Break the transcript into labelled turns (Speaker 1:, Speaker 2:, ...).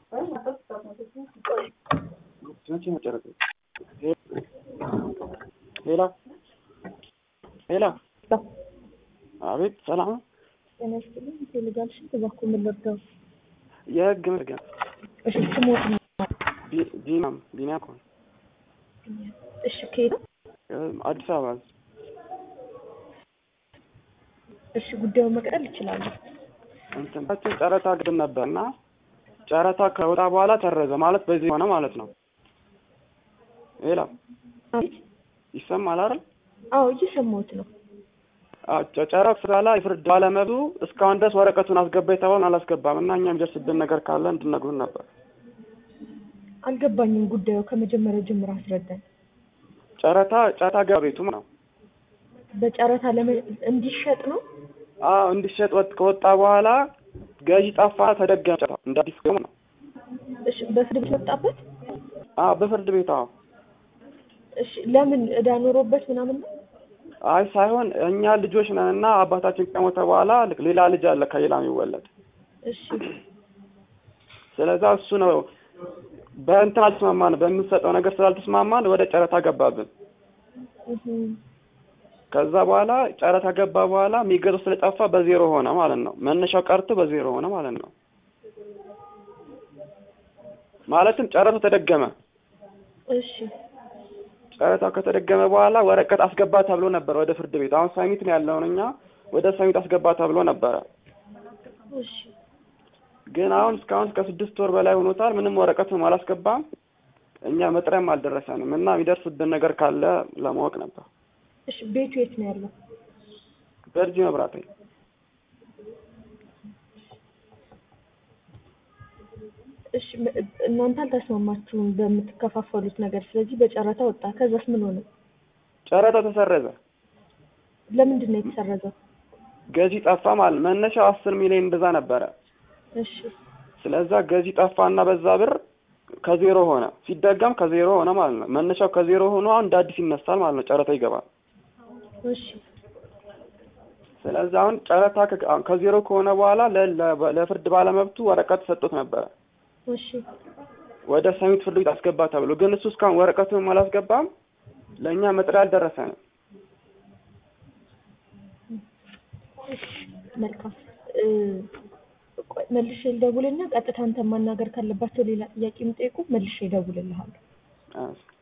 Speaker 1: ሌላ ሌላ አቤት፣ ሰላም ነው?
Speaker 2: ጤና ይስጥልኝ። ቴሌጋል ሽት እባክዎ ምን ልርዳው?
Speaker 1: የህግ መርገም
Speaker 2: እሺ ስሞት ነው።
Speaker 1: ቢናም ቢኒያ እኮ ነው።
Speaker 2: እሺ ከሄደ
Speaker 1: አዲስ አበባ
Speaker 2: እሺ ጉዳዩን መቅጠል ይችላሉ።
Speaker 1: እንትናችን ጨረታ ግድም ነበር እና ጨረታ ከወጣ በኋላ ተረዘ ማለት በዚህ ሆነ ማለት ነው። ሌላ
Speaker 2: አቤት።
Speaker 1: ይሰማል አይደል?
Speaker 2: አዎ እየሰማሁት ነው።
Speaker 1: ጨረታ ስራ ላይ የፍርድ ባለመብቱ እስካሁን ድረስ ወረቀቱን አስገባ የተባለን አላስገባም እና እኛ የሚደርስብን ነገር ካለ እንድነግሩን ነበር።
Speaker 2: አልገባኝም። ጉዳዩ ከመጀመሪያው ጀምሮ አስረዳኝ።
Speaker 1: ጨረታ ጨረታ ገባ ቤቱ ነው
Speaker 2: በጨረታ ለመ እንዲሸጥ ነው።
Speaker 1: አዎ እንዲሸጥ ወጥ ከወጣ በኋላ ገዢ ጠፋ፣ ተደገመ። ጨረታ እንደ አዲስ ገሙ ነው።
Speaker 2: እሺ በፍርድ ቤት ወጣበት።
Speaker 1: አዎ በፍርድ ቤት አዎ።
Speaker 2: እሺ ለምን እዳ ኖሮበት ምናምን ነው?
Speaker 1: አይ ሳይሆን እኛ ልጆች ነን እና አባታችን ከሞተ በኋላ ሌላ ልጅ አለ ከሌላ የሚወለድ
Speaker 2: እሺ
Speaker 1: ስለዛ እሱ ነው በእንትን አልተስማማን በምንሰጠው ነገር ስላልተስማማን ወደ ጨረታ ገባብን።
Speaker 2: እህ
Speaker 1: ከዛ በኋላ ጨረታ ገባ በኋላ የሚገዛው ስለጠፋ በዜሮ ሆነ ማለት ነው። መነሻው ቀርቶ በዜሮ ሆነ ማለት ነው። ማለትም ጨረታው ተደገመ።
Speaker 2: እሺ
Speaker 1: ጨረታው ከተደገመ በኋላ ወረቀት አስገባ ተብሎ ነበር ወደ ፍርድ ቤት። አሁን ሳሚት ነው ያለውን እኛ ወደ ሳሚት አስገባ ተብሎ ነበረ።
Speaker 2: እሺ
Speaker 1: ግን አሁን እስካሁን እስከ ስድስት ወር በላይ ሆኖታል። ምንም ወረቀትም አላስገባም። እኛ መጥሪያም አልደረሰንም እና የሚደርስብን ነገር ካለ ለማወቅ ነበር።
Speaker 2: እሺ ቤቱ የት ነው ያለው?
Speaker 1: በእርጂ መብራት
Speaker 2: እሺ መ- እናንተ አልተስማማችሁም በምትከፋፈሉት ነገር። ስለዚህ በጨረታ ወጣ። ከዛስ ምን ሆነ?
Speaker 1: ጨረታው ተሰረዘ።
Speaker 2: ለምንድን ነው የተሰረዘው?
Speaker 1: ገዢ ጠፋ ማለት መነሻው አስር ሚሊዮን እንደዛ ነበረ።
Speaker 2: እሺ
Speaker 1: ስለዛ ገዢ ጠፋና በዛ ብር ከዜሮ ሆነ። ሲደገም ከዜሮ ሆነ ማለት ነው። መነሻው ከዜሮ ሆኖ አሁን እንደ አዲስ ይነሳል ማለት ነው። ጨረታ ይገባል።
Speaker 2: እሺ
Speaker 1: ስለዚህ አሁን ጨረታ ከ- አሁን ከዜሮ ከሆነ በኋላ ለ- ለ- ለፍርድ ባለመብቱ ወረቀት ሰጥቶት ነበረ
Speaker 2: እሺ
Speaker 1: ወደ ሰሚት ፍርድ ቤት አስገባ ተብሎ፣ ግን እሱ እስካሁን ወረቀቱንም አላስገባም። ለእኛ መጥሪያ አልደረሰንም።
Speaker 2: መልካም እ፣ ቆይ መልሼ ልደውልና ቀጥታ አንተ ማናገር ካለባቸው ሌላ ጥያቄ የሚጠይቁ መልሼ እደውልልሃለሁ።
Speaker 1: አዎ።